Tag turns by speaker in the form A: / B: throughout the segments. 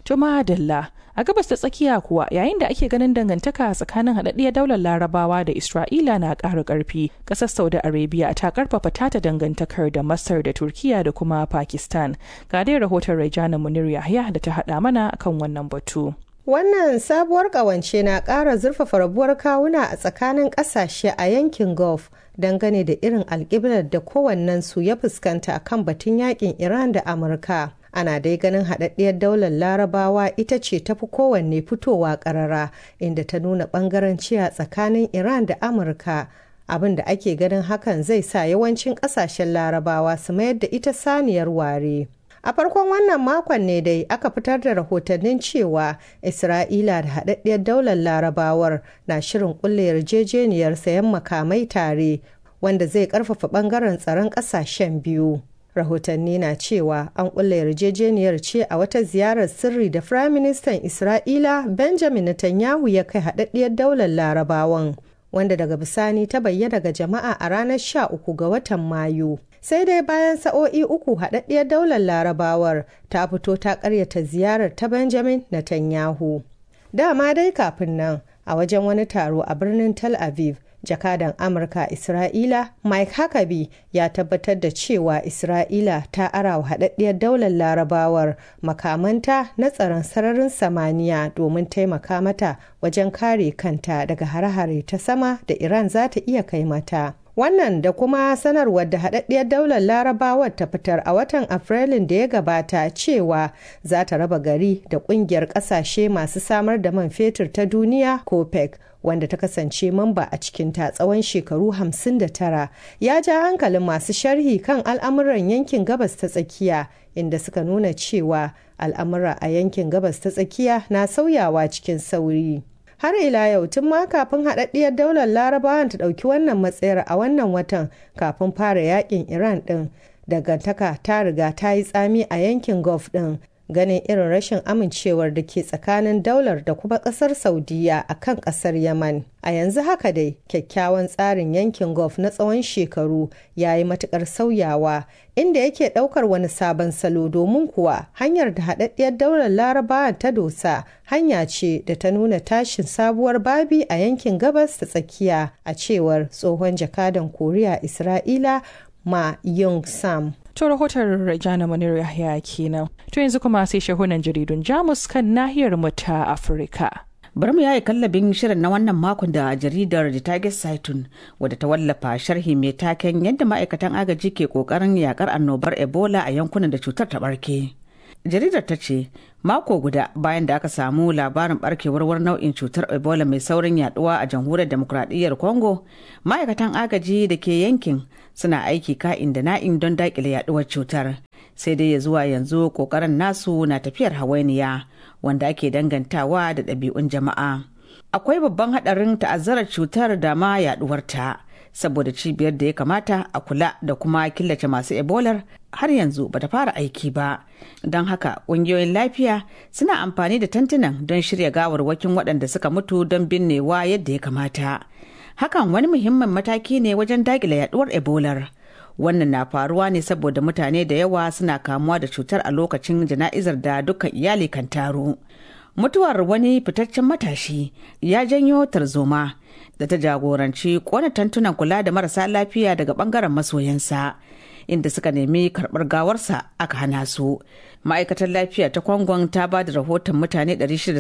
A: To madalla a gabas ta tsakiya kuwa yayin da ake ganin dangantaka tsakanin haɗaɗɗiyar daular larabawa da Isra'ila na ƙara ƙarfi ƙasar Saudi Arabia ta ƙarfafa tata dangantakar da Masar da Turkiya da kuma Pakistan. Ga dai rahoton Rajana Munir Yahya da ta haɗa mana kan wannan batu.
B: Wannan sabuwar ƙawance na ƙara zurfafa rabuwar kawuna a tsakanin ƙasashe a yankin Gulf dangane da irin alƙiblar da kowannensu ya fuskanta kan batun yakin Iran da Amurka. Ana dai ganin haɗaɗɗiyar daular larabawa ita ce tafi kowanne fitowa ƙarara inda ta nuna ɓangaranci a tsakanin Iran da Amurka. Abin da ake ganin hakan zai sa yawancin ƙasashen larabawa su mayar da ita saniyar ware. A farkon wannan makon ne dai aka fitar da rahotannin cewa Isra'ila da haɗaɗɗiyar daular larabawar na shirin ƙulla yarjejeniyar sayan makamai tare wanda zai ƙarfafa ɓangaren tsaron ƙasashen biyu. Rahotanni na cewa an ƙulla yarjejeniyar ce a wata ziyarar sirri da Firaministan Isra'ila Benjamin Netanyahu ya kai haɗaɗɗiyar daular larabawan. wanda daga bisani ta bayyana ga jama'a a ranar 13 ga watan Mayu. Sai dai bayan sa'o'i uku haɗaɗɗiyar daular larabawar ta fito ta ƙaryata ziyarar ta Benjamin Netanyahu. Dama dai kafin nan a wajen wani taro a birnin Tel Aviv, jakadan Amurka Isra'ila Mike Huckabee ya tabbatar da cewa Isra'ila ta arawa haɗaɗɗiyar daular larabawar makamanta na tsaron sararin samaniya domin taimaka mata wajen kare kanta daga hare-hare ta sama da Iran za ta iya kai mata. Wannan da kuma sanarwar da haɗaɗɗiyar daular larabawar ta fitar a watan Afrilun da ya gabata cewa za ta raba gari da ƙungiyar ƙasashe masu samar da man fetur ta duniya COPEC wanda ta kasance mamba a cikin ta tsawon shekaru 59 ya ja hankalin masu sharhi kan al'amuran yankin gabas ta tsakiya inda suka nuna cewa al'amura a yankin gabas ta tsakiya na sauyawa cikin sauri. har ila yau tun ma kafin haɗaɗɗiyar daular larabawan ta ɗauki wannan matsayar a wannan watan kafin fara yakin iran ɗin dangantaka ta riga ta yi tsami a yankin gulf ɗin ganin irin rashin amincewar da ke tsakanin daular da kuma kasar saudiya a kan kasar yaman a yanzu haka dai kyakkyawan tsarin yankin gulf na tsawon shekaru ya yi matukar sauyawa inda yake daukar wani sabon salo domin kuwa hanyar da haɗaɗɗiyar daular larabawa ta dosa hanya ce da ta nuna tashin sabuwar babi a yankin gabas ta tsakiya a cewar tsohon jakadan koriya isra'ila ma yung sam
A: To rahoton Rajana Munir Yahya kenan. To yanzu kuma sai shahunan jaridun Jamus kan nahiyar mu ta Afirka.
C: Bari mu yayi kallabin shirin na wannan makon da jaridar The Target Saitun wadda ta wallafa sharhi mai taken yadda ma'aikatan agaji ke kokarin yakar annobar Ebola a yankunan da cutar ta barke. Jaridar ta ce mako guda bayan da aka samu labarin barkewar wani nau'in cutar Ebola mai saurin yaduwa a jamhuriyar demokradiyyar Congo, ma'aikatan agaji da ke yankin suna aiki ka'in da na'in don dakile yaduwar cutar. Sai dai ya zuwa yanzu kokarin nasu na tafiyar hawainiya wanda ake dangantawa da ɗabi'un jama'a. Akwai babban haɗarin ta'azzarar cutar da ma yaduwarta. saboda cibiyar da ya kamata a kula da kuma killace masu ebolar har yanzu bata fara aiki ba don haka ƙungiyoyin lafiya suna amfani da tantunan don shirya gawarwakin waɗanda suka mutu don binnewa yadda ya kamata hakan wani muhimmin mataki ne wajen daƙile yaduwar ebolar wannan na faruwa ne saboda mutane da yawa suna kamuwa da cutar a lokacin jana'izar da dukkan iyali kan taru mutuwar wani fitaccen matashi ya janyo tarzoma da ta jagoranci kona tantunan kula da marasa lafiya daga bangaren masoyansa inda suka nemi karbar gawarsa aka hana su ma'aikatar lafiya ta kwangon ta ba da rahoton mutane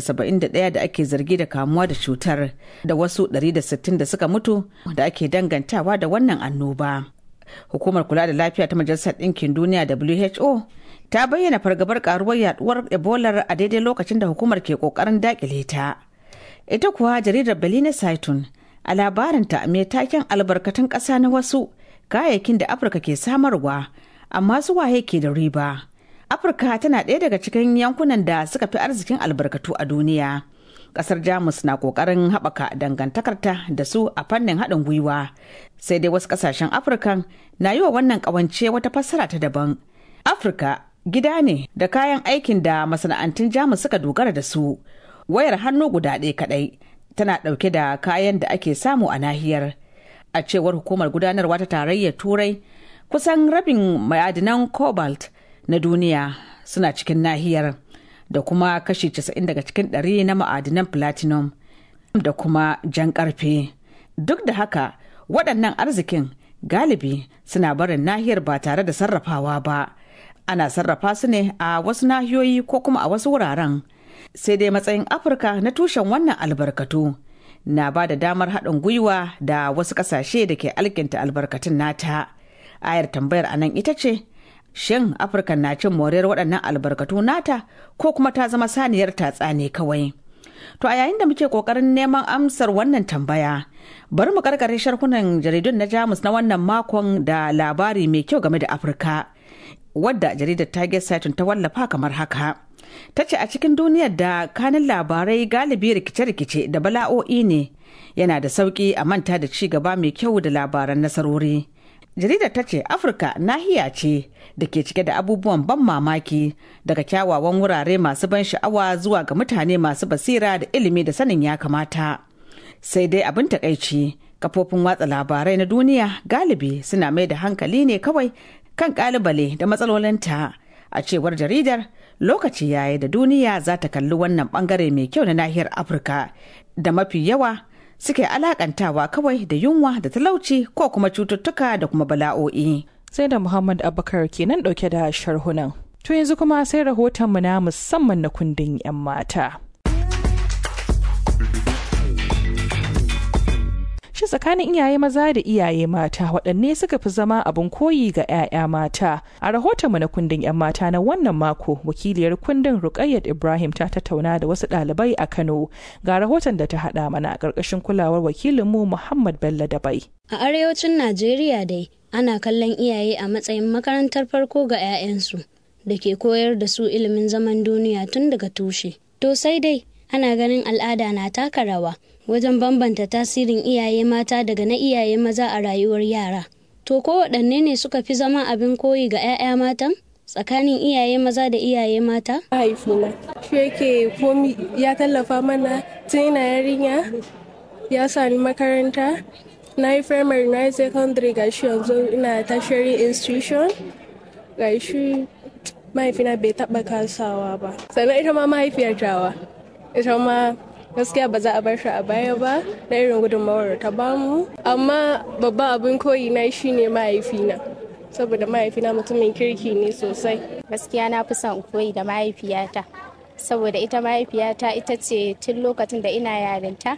C: 671 da ake zargi da kamuwa da cutar da wasu 160 da suka mutu da ake dangantawa da wannan annoba hukumar kula da lafiya ta majalisar ɗinkin duniya who ta bayyana fargabar karuwar yaduwar ebola a daidai lokacin da hukumar ke kokarin dakile ta ita kuwa jaridar belina saitun a labarinta mai taken albarkatun ƙasa na wasu kayayyakin da afirka ke samarwa amma su waye ke da riba afirka tana ɗaya daga cikin yankunan da suka fi arzikin albarkatu a duniya ƙasar jamus na ƙoƙarin haɓaka dangantakarta da su a fannin haɗin gwiwa sai dai wasu ƙasashen afirkan na yi wa wannan ƙawance wata fassara ta daban afirka gida ne da kayan aikin da masana'antun jamus suka dogara da su wayar hannu guda ɗaya kaɗai tana ɗauke da kayan da ake samu a nahiyar a cewar hukumar gudanarwa ta tarayyar turai kusan rabin ma'adinan cobalt na duniya suna cikin nahiyar da kuma kashi 90 daga cikin ɗari na ma'adinan platinum da kuma jan ƙarfe. Duk da haka waɗannan arzikin galibi suna barin nahiyar ba tare da sarrafawa ba. Ana sarrafa su ne a wasu nahiyoyi ko kuma a wasu wuraren. Sai dai matsayin Afirka na tushen wannan albarkatu. na ba da damar haɗin gwiwa da wasu ƙasashe da ke alkinta albarkatun nata. Ayar tambayar a nan ita ce, shin Afirka na cin moriyar waɗannan albarkatu nata ko kuma ta zama saniyar tatsa ne kawai? To a yayin da muke ƙoƙarin neman amsar wannan tambaya, bari mu karkare sharhunan jaridun na Jamus na wannan makon da labari mai kyau game da Afirka, wadda jaridar Target Saturn ta wallafa kamar haka. ta ce a cikin duniyar da kanin labarai galibi rikice-rikice da bala'o'i ne yana da sauƙi a manta da ci gaba mai kyau da labaran nasarori jaridar ta ce afirka nahiya ce da ke cike da abubuwan ban mamaki daga kyawawan wurare masu ban sha'awa zuwa ga mutane masu basira da ilimi da sanin ya kamata sai dai abin takaici kafofin watsa labarai na duniya galibi suna mai da hankali ne kawai kan kalibale da matsalolinta a cewar jaridar lokaci yayi da duniya za ta kalli wannan bangare mai kyau na nahiyar afirka da mafi yawa suke alakantawa kawai da yunwa da talauci ko kuma cututtuka da kuma bala'o'i
A: sai da muhammad abubakar kenan dauke da sharhunan to yanzu kuma sai rahotonmu na musamman na kundin 'yan mata shi tsakanin iyaye maza da iyaye mata waɗanne suka fi zama abin koyi ga 'ya'ya mata a rahotonmu na kundin 'yan mata na wannan mako wakiliyar kundin rukayyat ibrahim ta tattauna da wasu ɗalibai a kano ga rahoton da ta haɗa mana a ƙarƙashin kulawar wakilinmu muhammad bello dabai
D: a arewacin najeriya dai ana kallon iyaye a matsayin makarantar farko ga 'ya'yansu da ke koyar da su ilimin zaman duniya tun daga tushe to sai dai ana ganin al'ada na taka rawa wajen bambanta tasirin iyaye mata daga na iyaye maza a rayuwar yara. To ko waɗanne ne suka fi zama abin koyi ga 'ya'ya matan? Tsakanin iyaye maza da iyaye mata?
E: Mahaifina, shi yake komi ya tallafa mana tun ina yarinya, ya sa ni makaranta, na yi primary na yi secondary ga shi yanzu ina tertiary institution, ga shi mahaifina bai taɓa kasawa ba. Sannan ita ma mahaifiyar tawa, ita ma gaskiya ba za a bar shi a baya ba na irin gudunmawar ta bamu amma babban abin koyi na shine mahaifina saboda mahaifina mutumin kirki ne sosai
F: gaskiya na fi son koyi da mahaifiyata saboda ita mahaifiyata ita ce tun lokacin da ina yarinta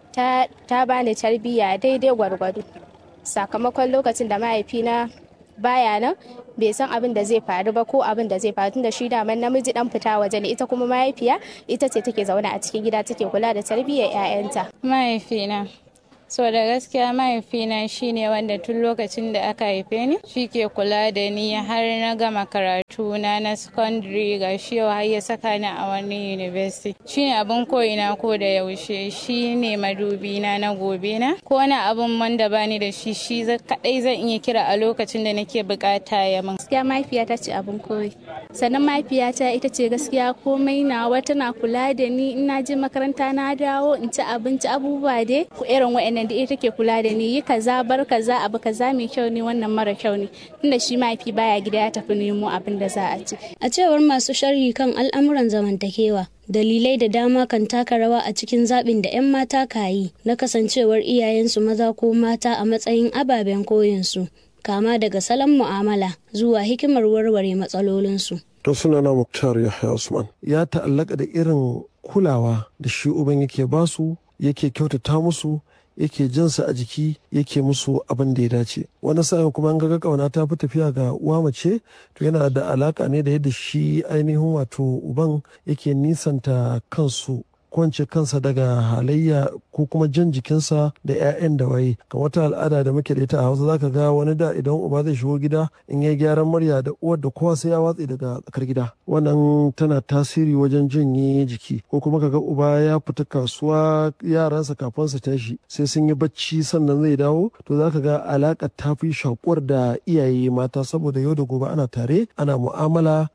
F: ta bani tarbiyya daidai gwargwado sakamakon lokacin da mahaifina baya nan bai san abin da zai faru ba ko abin da zai faru tunda shi daman namiji dan fita waje ne ita kuma mahaifiya ita ce take zaune a cikin gida take kula da tarbiyyar 'ya'yanta
G: mahaifina so da gaskiya mahaifina shine wanda tun lokacin da aka haife ni shi ke kula da ni har na gama karatu na na secondary ga shi yau har ya saka ni a wani university shine abin koyina ko da yaushe shine madubi na na gobe na ko wani abin wanda bani da shi shi kadai zan iya kira a lokacin da nake bukata ya min
F: gaskiya mahaifiyata ce abin koyi sannan mahaifiyata ita ce gaskiya komai nawa tana kula da ni ina je makaranta na dawo in ci abinci abubuwa dai ku irin wa'annan da ita take kula da ni yi kaza bar kaza abu kaza mai kyau ne wannan mara kyau ne tunda shi mahaifi baya gida ya tafi nemo abin da za a ci
D: a cewar masu sharhi kan al'amuran zamantakewa dalilai da dama kan taka rawa a cikin zaɓin da 'yan mata ka yi na kasancewar iyayensu maza ko mata a matsayin ababen koyinsu kama daga salon mu'amala zuwa hikimar warware matsalolinsu.
H: To sunana Muktar Yahya Usman ya ta'allaka da irin kulawa da shi uban yake basu yake kyautata musu yake jinsa a jiki yake musu abin da ya dace wani sa'in kuma an ga kauna ta fi tafiya ga uwa mace to yana da alaka ne da yadda shi ainihin wato uban yake nisanta kansu kwance kansa daga halayya ko kuma jan jikinsa da 'ya'yan da waye ga wata al'ada da muke da ita a hausa zaka ga wani da idan uba zai shigo gida in ya gyaran murya da uwar da kowa sai ya watse daga tsakar gida wannan tana tasiri wajen janye jiki ko kuma kaga uba ya fita kasuwa yaransa kafin su tashi sai sun yi bacci sannan zai dawo to zaka ga alaka ta fi shakuwar da iyaye mata saboda yau da gobe ana tare ana mu'amala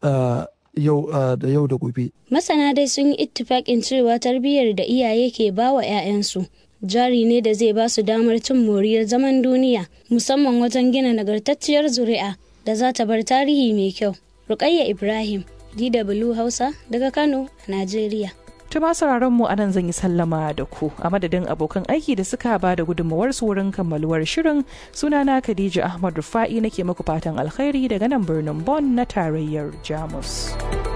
H: yau da yau da gobe.
D: Masana dai sun yi ittifaƙin cewa tarbiyyar da iyaye ke ba wa 'ya'yansu jari ne da zai ba su damar cin moriyar zaman duniya musamman wajen gina nagartacciyar zuri'a da za ta bar tarihi mai kyau. Rukayya Ibrahim DW Hausa daga Kano a Najeriya.
A: Tuma sauraron mu anan zan yi sallama da ku a madadin abokan aiki da suka ba da gudunmawar su wurin kammaluwar shirin sunana Khadija Ahmad Rufa'i nake muku fatan alkhairi daga nan birnin Bonn na tarayyar Jamus.